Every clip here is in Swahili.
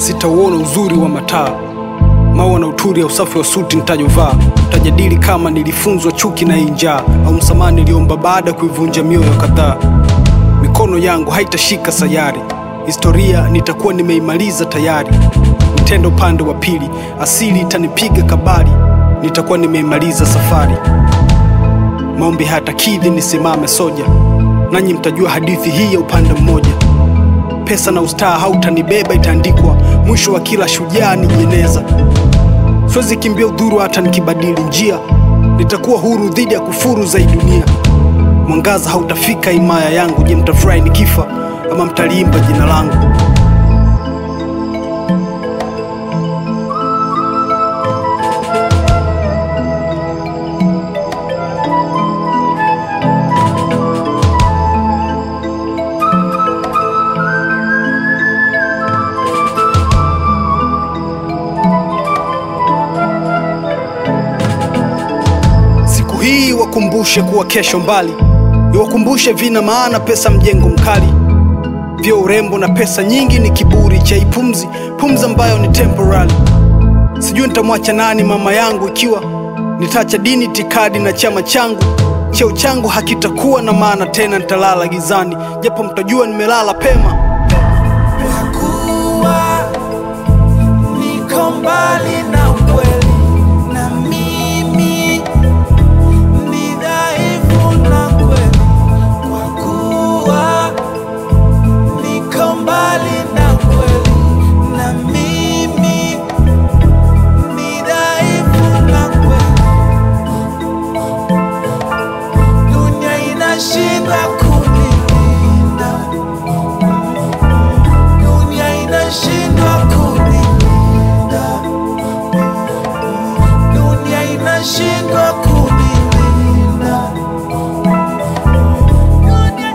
sitauona uzuri wa mataa maua na uturi ya usafi wa suti nitajovaa tajadili kama nilifunzwa chuki na hii njaa au msamaha niliomba baada ya kuivunja mioyo kadhaa mikono yangu haitashika sayari historia nitakuwa nimeimaliza tayari nitendo upande wa pili asili itanipiga kabari nitakuwa nimeimaliza safari maombi hayatakidhi nisimame soja nanyi mtajua hadithi hii ya upande mmoja pesa na ustaa hautanibeba itaandikwa mwisho wa kila shujaa ni jeneza siwezi kimbia udhuru hata nikibadili njia nitakuwa huru dhidi ya kufuru za hii dunia mwangaza hautafika himaya yangu je mtafurahi nikifa ama mtaliimba jina langu siku hii wakumbushe kuwa kesho mbali iwakumbushe vina maana pesa mjengo mkali vyo urembo na pesa nyingi ni kiburi cha ipumzi pumzi ambayo ni temporary sijui nitamwacha nani mama yangu ikiwa nitaacha dini tikadi na chama changu cheo changu hakitakuwa na maana tena nitalala gizani japo mtajua nimelala pema kuwa niko mbali na ukweli na mimi ni dhaifu na kweli kwa kuwa niko mbali na ukweli na mimi ni dhaifu na kweli dunia inashindwa kunilinda dunia inashindwa kunilinda, dunia inashindwa kunilinda. Dunia...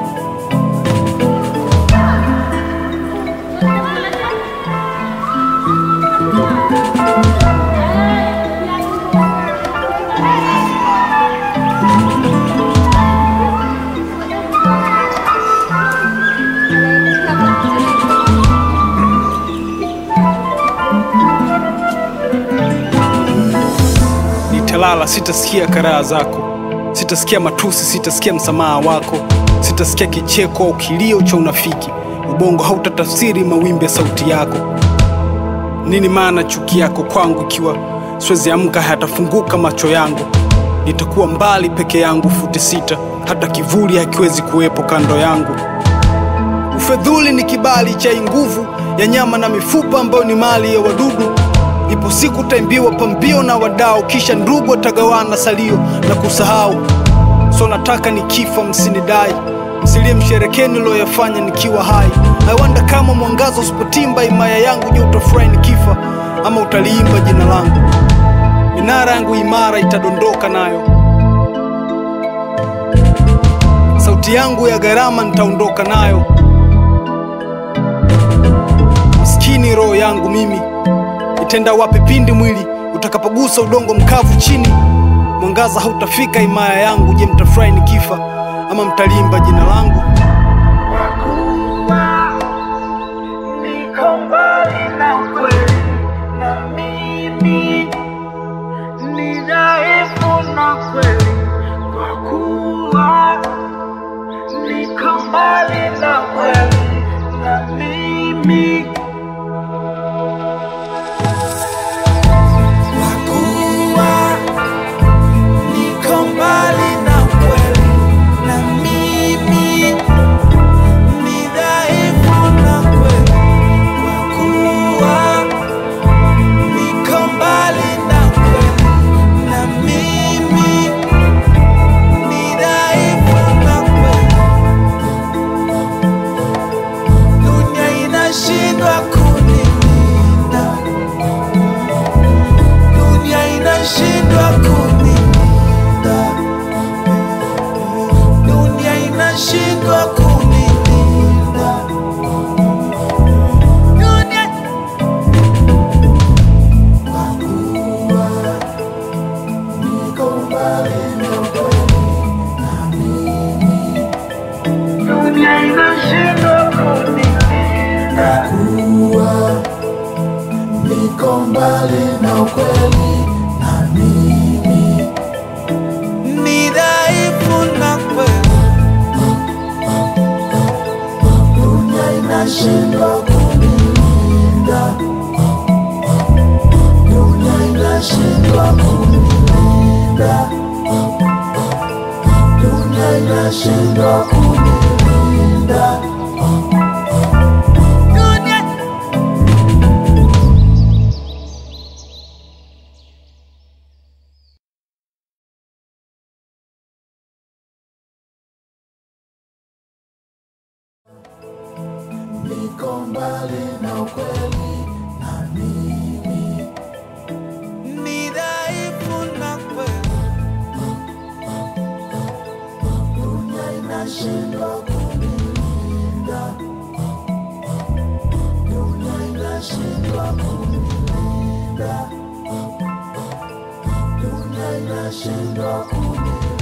nitalala sitasikia karaha zako sitasikia matusi sitasikia msamaha wako sitasikia kicheko au kilio cha unafiki ubongo hautatafsiri mawimbi ya sauti yako nini maana chuki yako kwangu ikiwa siwezi amka hayatafunguka macho yangu nitakuwa mbali peke yangu futi sita hata kivuli hakiwezi kuwepo kando yangu ufedhuli ni kibali cha hii nguvu ya nyama na mifupa ambayo ni mali ya wadudu ipo siku taimbiwa pambio na wadau kisha ndugu watagawana salio na kusahau so nataka nikifa msinidai msilie msherekeni niloyafanya nikiwa hai aiwanda kama mwangaza usipotimba himaya yangu je utafurahi nikifa ama utaliimba jina langu minara yangu imara itadondoka nayo sauti yangu ya gharama nitaondoka nayo maskini roho yangu mimi itenda wapi pindi mwili utakapogusa udongo mkavu chini mwangaza hautafika himaya yangu je mtafurahi nikifa ama mtalimba jina langu Niko mbali na ukweli na mimi ni dhaifu na kweli, kwa kuwa niko mbali na ukweli na mimi kwa kuwa niko mbali na ukweli na mimi niko mbali na ukweli na mimi ni dhaifu na kweli, dunia inashindwa kunilinda, dunia inashindwa kunilinda, dunia inashindwa kunilinda. Dunia niko mbali na ukweli na mimi ni dhaifu na kweli, dunia inashindwa kunilinda, dunia inashindwa kunilinda, dunia inashindwa kunilinda.